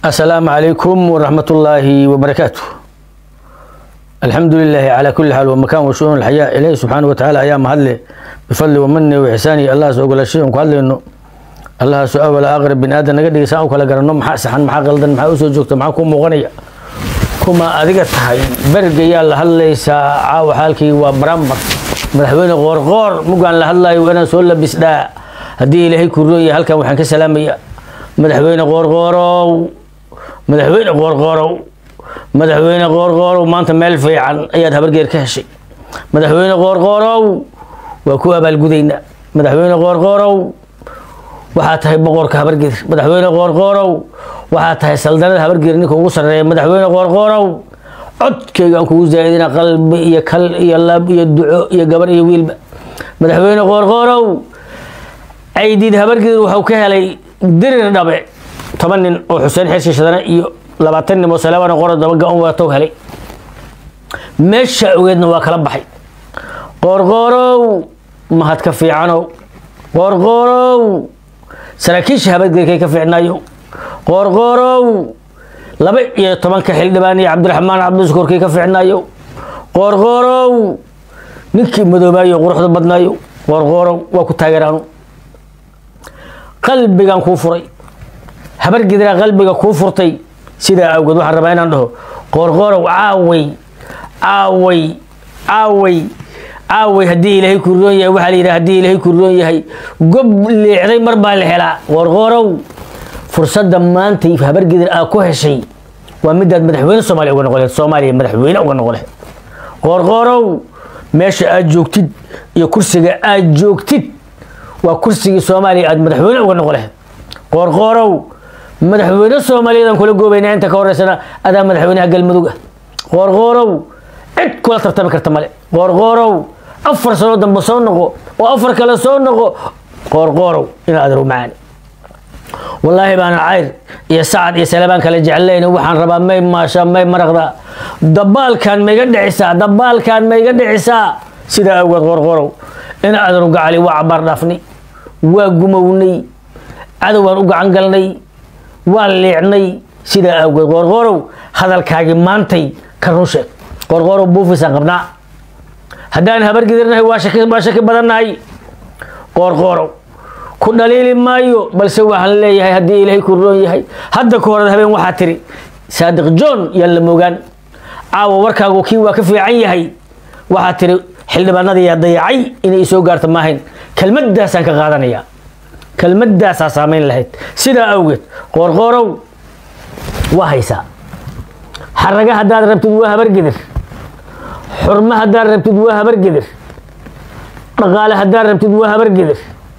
السلام عليكم ورحمة الله وبركاته الحمد لله على كل حال ومكان وشؤون الحياة إليه سبحانه وتعالى أيام هذا بفضل ومنه وإحسانه الله سوى الشيء وقال إنه الله سؤال ولا أغرب بن آدم نقد يساء وكلا قرنهم محا سحن محا غلدن محا أسو جوكت محا كوم مغنية كما أدقت هاي برق يا الله هل ليس عاو حالكي وبرامبر مدحوين غور غور مقان لهلا وأنا سؤال بسدا هدي إلهي كروية هل كان وحن كسلامية مدحوين غور غورو madaxweyne qoorqoorow madaxweyne qoorqoorow maanta meel fiican ayaad habargeer ka heshay madaxweyne qoorqoorow waa ku abaalgudaynaa madaxweyne qoorqoorow waxaa tahay boqorka habargeer madaxweyne qoorqoorow waxaa tahay saldanada habargeer ninka ugu sarreeya madaxweyne qoorqoorow codkaygaan kugu zaa'idina qalbi iyo kal iyo lab iyo duco iyo gabar iyo wiilba madaxweyne qoorqoorow caydiid habargeer waxuu ka helay dirir dhabe toban nin oo xuseen xirsi shadane iyo labaatan nin oo salaabana qoro daba ga-on waatow helay meesha ogeedna waa kala baxay qoorqoorow mahad ka fiicanow qoorqoorow saraakiisha habadgeerkay ka fiicnaayo qoorqoorow laba iyo tobanka xildhibaan iyo cabdiraxmaan cabdishukuurkay ka fiicnaayo qoorqoorow ninkii madoobaayo quruxda badnaayo qoorqoorow waa ku taageeraanu qalbigan kuu furay habargidraa qalbiga kuu furtay sidaa awgeed waxaan rabaa inaan dhaho qoorqoorow caaway caaway caaway caaway haddii ilaahay ku roon yahay waxaa la yidhaha haddii ilaahay ku roon yahay gob leexday mar baa la helaa qoorqoorow fursadda maanta habargidir aa ku heshay waa midaad madaxweyne soomaaliya uga noqon laheed soomaaliya madaxweyne uga noqon laheed qoorqoorow meesha aad joogtid iyo kursiga aad joogtid waa kursigii soomaaliya aad madaxweyne uga noqon laheed qoorqoorow madaxweyne soomaaliyadan kula goobaynaa inta ka horeysana adaa madaxweynaha galmudug ah qoorqoorow cid kula tartami karta male qoorqoorow afar sano dambe soo noqo oo afar kale soo noqo qoorqoorow inaad adru macaani wallaahi baana cayr iyo sacad iyo salabaan kale jeclayn waxaan rabaa may maasha may maraqda dabaalkan maiga dhicisaa dabaalkan maiga dhicisaa sidaa awgeed qoorqoorow ina adru gacali waa cabaar dhaafnay waa gumownay cadowaan u gacan galnay waa liicnay sidaa awgeed qoorqoorow hadalkaagii maantay ka run sheeg qoorqoorow buufisaan qabnaa haddaan habargidirnahay waa shaki badannahay qoorqoorow ku dhaliili maayo balse waxaan leeyahay haddii ilaahay ku roon yahay hadda ka horad habeen waxaa tiri saadiq john yaan la moogaan caawa warkaagu kii waa ka fiican yahay waxaa tiri xildhibaanada yaa dayacay inay isoo gaarto maahayn kelmaddaasaan ka qaadanayaa kelmadaasaa saamayn lahayd sidaa awgeed qoorqoorow waa haysaa xaraga haddaad rabtid waa habargedir xurmo haddaad rabtid waa habargedir dhaqaale haddaad rabtid waa habargedir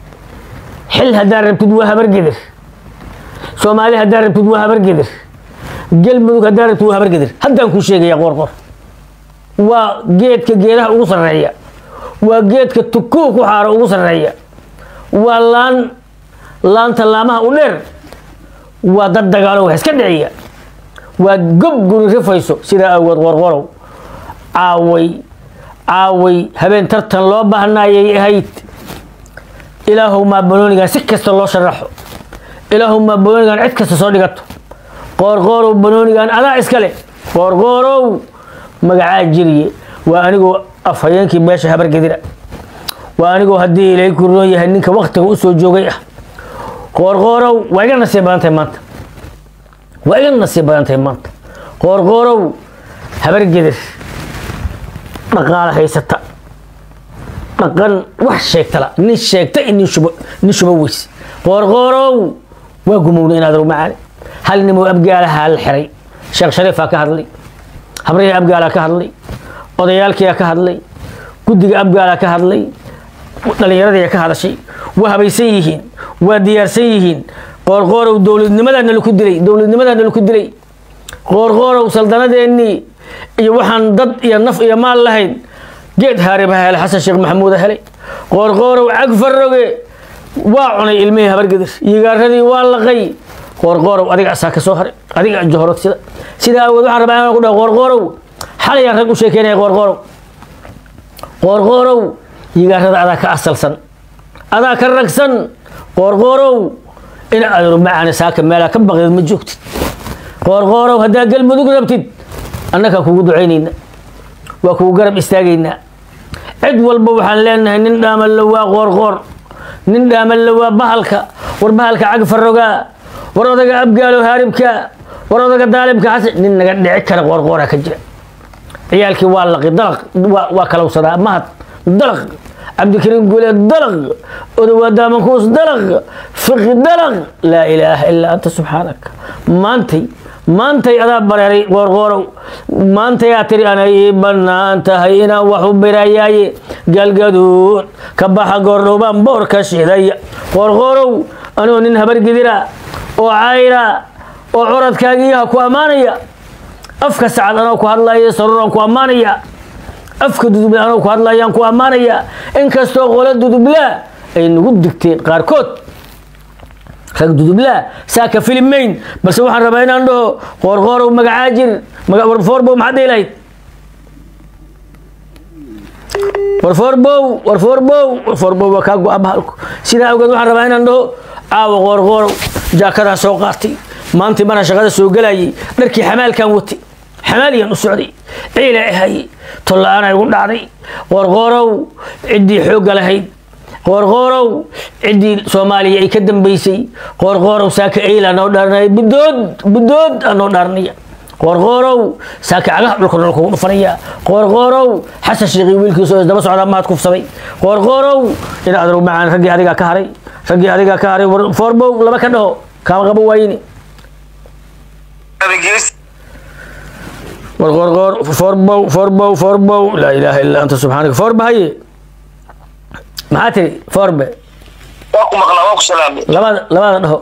xil haddaad rabtid waa habargedir soomaali haddaad rabtid waa habargedir galmudug haddaad rabtid waa habargedir haddaan kuu sheegaya qoorqoor waa geedka geedaha ugu sarreeya waa geedka tukuu ku xaaro ugu sarreeya waa laan laanta laamaha u dheer waa dad dagaalo wax iska dhiciya waa gob guri rifayso sidaa awgeed qorqorow caaway caaway habeen tartan loo baahnayay ahayd ilaahow maa banoonigan si kasta loo sharaxo ilaahow maa banoonigan cid kasta soo dhigato qoorqoorow banoonigan adaa iska leh qoorqoorow magacaa jiriye waa anigoo afhayeenkii meesha habargedira waa anigoo haddii ilaahay ku roon yahay ninka waktiga u soo joogay ah qoorqoorow waa iga nasiib badan tahay maanta waa iga nasiib badan tahay maanta qoorqoorow habargedir dhaqaale haysata dhaqan wax sheegtala nin sheegta nin shubo nin shubo weys qoorqoorow waa gumowna inaad rumacaane hal nimoo abgaalaha la xiray sheekh shariifaa ka hadlay habrihii abgaalaa ka hadlay odayaalkiyaa ka hadlay guddiga abgaalaa ka hadlay dhallinyaradii ka hadashay waa habaysan yihiin waa diyaarsan yihiin qoorqoorow dowladnimadaa nalaku dilay dowladnimadaa nalaku dilay qoorqoorow saldanadeenii iyo waxaan dad iyo naf iyo maal lahayn geed haariba helay xasan sheekh maxamuuda helay qoorqoorow cag faroge waa cunay ilmihii habargedir yigaaradii waa laqay qoorqoorow adiga asaa ka soo haray adiga johorod sida sidaa awood waxaan rabaa inaan ku dhaho qoorqoorow xalayaan rag u sheekeynaya qoorqoorow qoorqoorow yigaarada adaa ka asalsan adaa ka ragsan qoorqoorow in aad rumacana saaka meelaa ka baqdeed ma joogtid qoorqoorow haddaa galmudug rabtid annagaa kugu ducaynayna waa kugu garab istaagaynaa cid walba waxaan leenahay nin dhaamallo waa qoorqoor nin dhaamallo waa bahalka war bahalka cag farogaa war odaga abgaalo haaribka war odaga daalimka xasan nin naga dhici kara qoorqoora ka jira ciyaalkii waa laqi dalaq waa waa kalowsadaa mahad dalaq cabdikariim guule dalaq odowaa daamankuus dalaq fiqi dalaq laa ilaaha ilaa anta subxaanaka maantay maantay adaa bareeray qoorqoorow maantayaa tiri anay ii bannaan tahay inaan wax u birayaaye galgaduud ka baxa goordhowbaan boorka shidaya qoorqoorow anoo nin habargidira oo cayra oo curadkaagiiha ku ammaanaya afka sacad anoo ku hadlaya saruuraan ku ammaanaya afka duduble anoo ku hadlayaan ku ammaanaya inkastoo qolo dudublaa ay nagu digteen qaarkood rag dudublaa saaka filimayn balse waxaan rabaa inaan dhaho qoorqoorow magacaa jir warfoorbow maxaad dhihi lahayd warfoorbow warfoorbow warfoorbow waa kaa go-a bahalku sidaa awgeed waxaan rabaa inaan dhaho caawa qoorqoorow jaakadaa soo qaatay maantii maraan shaqada soo gelayay dharkii xamaalkan watay xamaaliyaan u socday ciila ahayey tolla-aana igu dhacday qoorqoorow ciddii xoogga lahayd qoorqoorow ciddii soomaaliya ay ka dambaysay qoorqoorow saaka eyla noo dhaarnaya budood budood aa noo dhaarnaya qoorqoorow saaka cagaha dhulka dhul kugu dhufanaya qoorqoorow xasan sheekhi wiilkiisa oo isdaba socdaa mahad kufsaday qoorqoorow ina adrow macaan raggii adigaa ka haray raggii adigaa ka haray foorbow laba ka dhaho kaama qabo waayini warqoorqoor foorbow foorbow foorbow laa ilaaha illaa anta subxaanaka foorba haye maxaa tiri foorbe waa ku maqlaa waa ku salaamay labada labada dhaho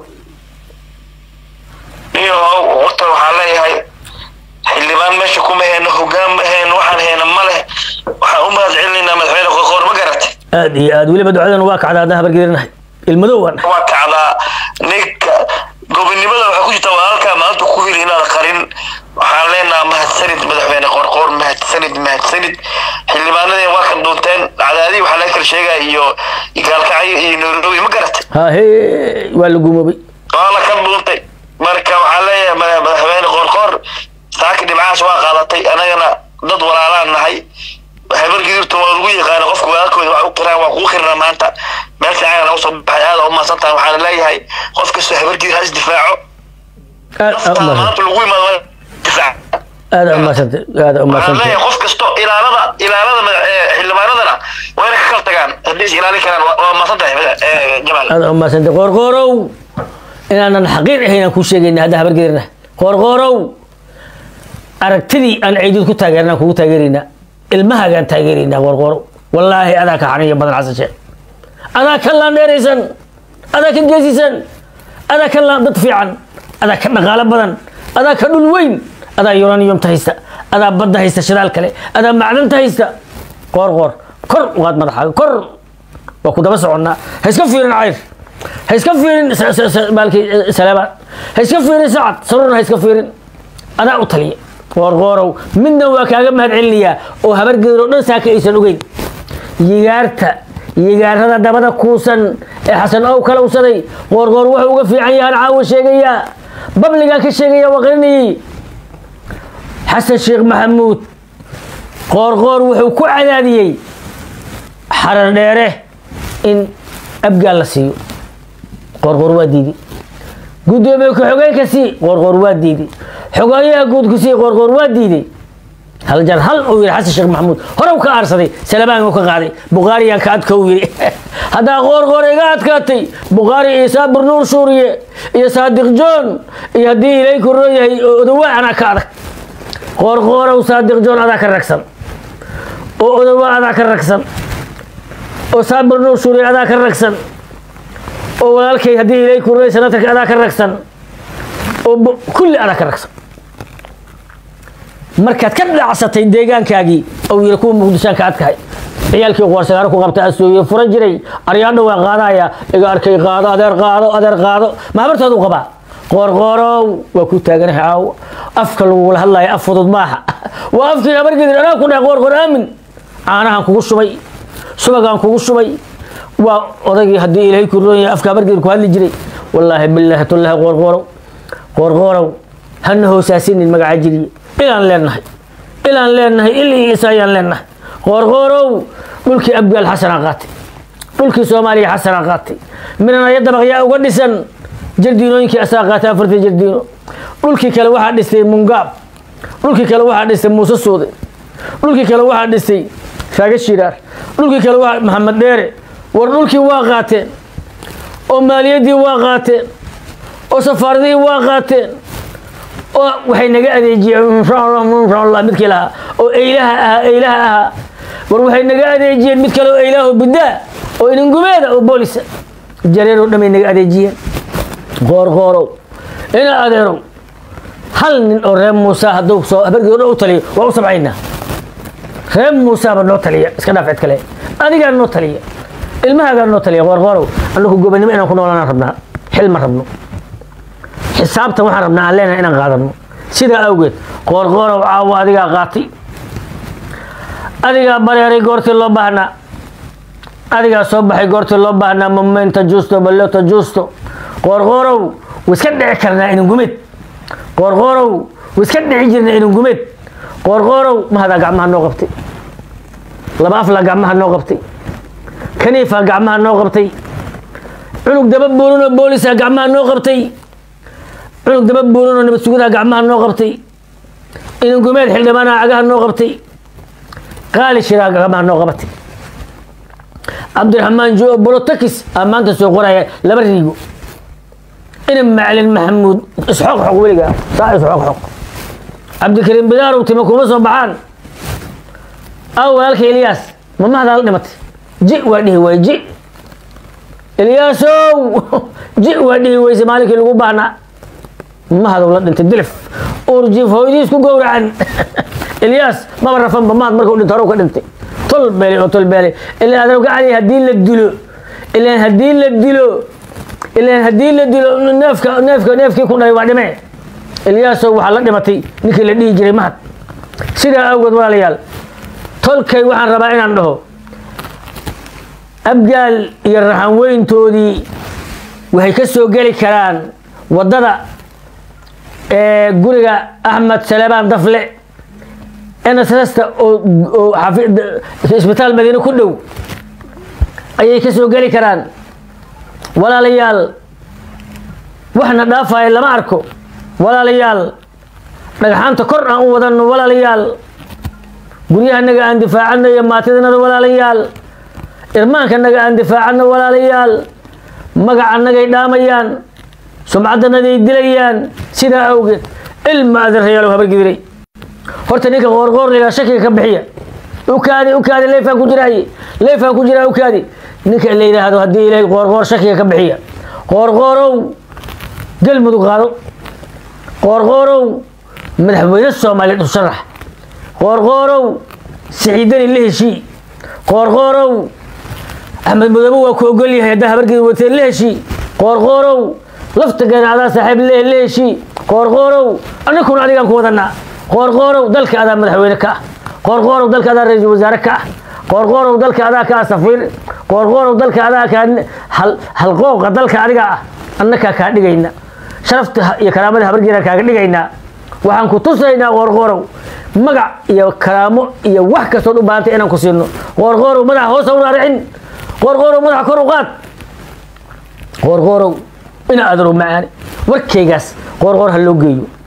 iyo horta waxaan leeyahay xildhibaan meesha kuma heeno hogaan ma heeno waxaan heena ma leh waxaan u mahad celinaynaa madaxweyne qoqoor ma garatay aad iyo aad weliba ducadan waa kacdaa haddaan habargeerinahay ilmadow waan nahay waa kacdaa ninka gobonimada waxaa ku jirta walaalkaa maanta ku heli inaad qarin waxaan leenaha mahadsanid madaxweyne qorqoor mahadsanid mahadsanid xildhibaanadeen waa kan dhuunteen cadaadii waxaa laga kala sheegaya iyo gaalkacyo iyo nairobi ma garatay ha he waa la gumoobay waa la ka dhuuntay marka waxaan leeyahay mada- madaxweyne qoorqoor saaki dhibcaas waa qaadatay anagana dad walaalaan nahay habar gidibta waa lagu yaqaana qofka walaalkooda wax u qiraan waa kugu qirnaa maanta meel fiican naga soo baxay aada u mahadsan tahay waxaan leeyahay qof kastoo habar gidir ha isdifaaco aad aa naftaada umaadsan maanta lagu imaado waa difaac aad aa umahadsantay aad aa waxaan umahadsantay leeyahay qof kasto ilaalada ilaalada madax- ee, xildhibaanadana waa inay ka kala tagaan haddii is ilaalin karaan waa- waa mahadsan tahay ee, jamaal aad aa umahadsantay qoorqoorow inaanan xaqiir ahayn aan kuu sheegayna haddaan habargeerinahay qoorqoorow aragtidii aan ciidid ku taageernaan kugu taageeraynaa ilmahaagaan taageeraynaa qoorqoorow wallaahi adaa ka xaniya badan xasan sheekh adaa ka laandheeraysan adaa ka geesisan adaa ka laan dad fiican adaa ka dhaqaalo badan adaa ka dhul weyn adaa uraniumta haysta adaa badda haysta shidaal kale adaa macdanta haysta qoor qoor kor uqaad madaxaaga kor waa ku daba soconnaa ha iska fiirin cayr ha iska fiirin sa- sa- sa- baalkii eh, salaamaan ha iska fiirin sacad sarurna ha iska fiirin adaa u taliya qoorqoorow midna waa kaaga mahad celinayaa oo habargeedar oo dhan saaka aysan ogeyn yigaarta yigaarada dabada kuusan ee xasan ow kalowsaday qoorqoor wuxuu uga fiican yahaan caawa sheegayaa babligaan ka sheegaya waa qarinayay xasan sheekh maxamuud qoorqoor wuxuu ku cadaadiyey xarar dheere in abgaal la siiyo qoorqoor waa diiday gudoomiye ku-xogeenka sii qoorqoor waa diiday xogeeyaha guudku sii qoorqoor waa diiday hal jar hal uu yidhi xasan sheekh maxamuud horew ka aarsaday salabaan uu ka qaaday bukhaariyaan ka adka uu yidhi haddaa qoorqoor iga adkaatay bukhaari iyo saabir nuur suuriye iyo saadiq joon iyo haddii ilay koroo yahay odowaa anaa ka adag qoorqoorow saadiq joon adaa ka ragsan oo odowaa adaa ka ragsan oo saabir nuur suuriye adaa ka ragsan oo walaalkay haddii ilay korooy sanatarka adaa ka ragsan oo bu- kulli adaa ka ragsan markaad ka dhacsatay deegaankaagii ou yiri kuwa muqdishaan ka adkahay ciyaalkii qoorsagaaro ku qabta asooye fura jiray aryaadha waa qaadaya iga arkay qaado adeer qaado adeer qaado ma habartaadu qabaa qoorqoorow waa ku taaganahay caawo afka lagugula hadlaya af fudud maaha waa afkii habargedir anaa ku dhahay qoorqoor aamin caanahan kugu shubay subagaan kugu shubay waa odaygii haddii ilaahay ku roon yahay afka habargedir ku hadli jiray wallaahi bilaahi tullaahi qoorqoorow qoorqoorow hana hoosaasinin magaca jiriye ilaan leenahay ilaan leenahay il iyo is ayaan leenahay qoorqoorow dhulkii abgaal xasanaa qaatay dhulkii soomaaliya xasanaa qaatay minanaya dabaqyaa uga dhisan jardiinooyinkii asaa qaatay afartii jardiino dhulkii kale waxaa dhistay mungaab dhulkii kale waxaa dhistay muuse suude dhulkii kale waxaa dhistay raaga shiraar dhulkii kale waa maxamed dheere war dhulkii waa qaateen oo maaliyaddii waa qaateen oo safaaradihii waa qaateen oo waxay naga adeejiyeen inshallah midkii lahaa oo eylaha ahaa eylaha ahaa war waxay naga adeejiyeen mid kale oo eylaaho bidaa oo iningumeeda oo boolisa jareer oo dhamay naga adeejiyeen qoorqoorow ina adeerow hal nin oo reer muusa hadduu soo habargii o dhan u taliyo waa u sabcaynaa reer muusaaba noo taliya iska dhaaf cid kale adigaa noo taliya ilmahaagaa noo taliya qoorqoorow annaku gobonimo inaan ku noolaan rabnaa xil ma rabno xisaabtan waxaan rabnaa aan leenahay inaan qaadano sidaa awgeed qoorqoorow caawo adigaa qaatay adigaa bareeray goortii loo baahnaa adigaa soo baxay goortii loo baahnaa momenta justo balota justo qoorqoorow wiska dhici karnaa inangumeed qoorqoorow wiska dhici jirna inangumeed qoorqoorow mahadaa gacmaha noo qabtay laba aflaa gacmaha noo qabtay kaniifaa gacmaha noo qabtay cunug daba buuranoo boolisaa gacmaha noo qabtay cunug daba buuranoo nabad sugadaa gacmaha noo qabtay inangumeed xildhibaanaha cagaha noo qabtay qaali shiraa gacmaha noo qabatay cabdiraxmaan jo bolotakis aa maanta soo qoraya laba riigo ina macalin maxamuud isxoq xoq weligaa saa isxoq xoq cabdikariim bidaarow tima kuma soo baxaan aw walaalka ilyaas ma mahdaa la dhimatay ji waa dhihi waay ji ilyaasow ji waa dhihi weyse maalinkii lagu baahnaa mahadow la dhintay dilif urjif hooyadiis ku gowracan ilyaas maba rafanba mahad markuu dhinto horow ka dhintay tol beelay oo tol beelay ilaan adow gacali haddii la dilo ilaan haddii la dilo ilaan haddii la dilo neefka neefka neefkii ku dhalay waa dhime ilyaasow waxaa la dhimatay ninkii la dhihi jiray mahad sidaa awgeed walaalayaal tolkay waxaan rabaa inaan dhaho abgaal iyo raxan weyntoodii waxay ka soo geli karaan waddada ee guriga axmed salebaan dafle nssta oo isbitaal madiine ku dhow ayay ka soo geli karaan walaalayaal waxna dhaafaya lama arko walaalayaal dhagxaanta kor aan u wadanno walaalayaal guryahanaga aan difaacano iyo maatidanada walaalayaal irmaankanaga aan difaacano walaalayaal magacanagay dhaamayaan sumcadanaday dilayaan sidaa awgeed ilma adeerayaalow habargidiray horta ninka qoorqoor lagaa shakiga ka bixiya ukaadi ukaadi leefaan ku jiraaye leefaan ku jiraa ukaadi ninka la yidhaahdo haddii ilaahay qoorqoor shakiga ka bixiya qoorqoorow galmudug qaado qoorqoorow madaxweyne soomaaliyeed u sharax qoorqoorow siciidani la heshii qoorqoorow axmed mudoobe waa ku ogol yahay haddaa habargeeda wateen la heshii qoorqoorow lafta ganacdaa saaxiib leh la heshii qoorqoorow annakuna adigaan ku wadanaa qoorqoorow dalka adaa madaxweyne ka ah qoorqoorow dalka adaa ra-iisul wasaare ka ah qoorqoorow dalka adaa ka ah safiir qoorqoorow dalka adaa kaa halqooqa dalka adiga ah annakaa kaa dhigayna sharafta iyo karaamada habargeedaan kaaga dhigaynaa waxaan ku tusaynaa qoorqoorow magac iyo karaamo iyo wax kastood u baahantay inaan ku siino qoorqoorow madaxa hoosa u raaricin qoorqoorow madaxa kor u qaad qoorqoorow ina adaro macaani warkaygaas qoorqoor ha loo geeyo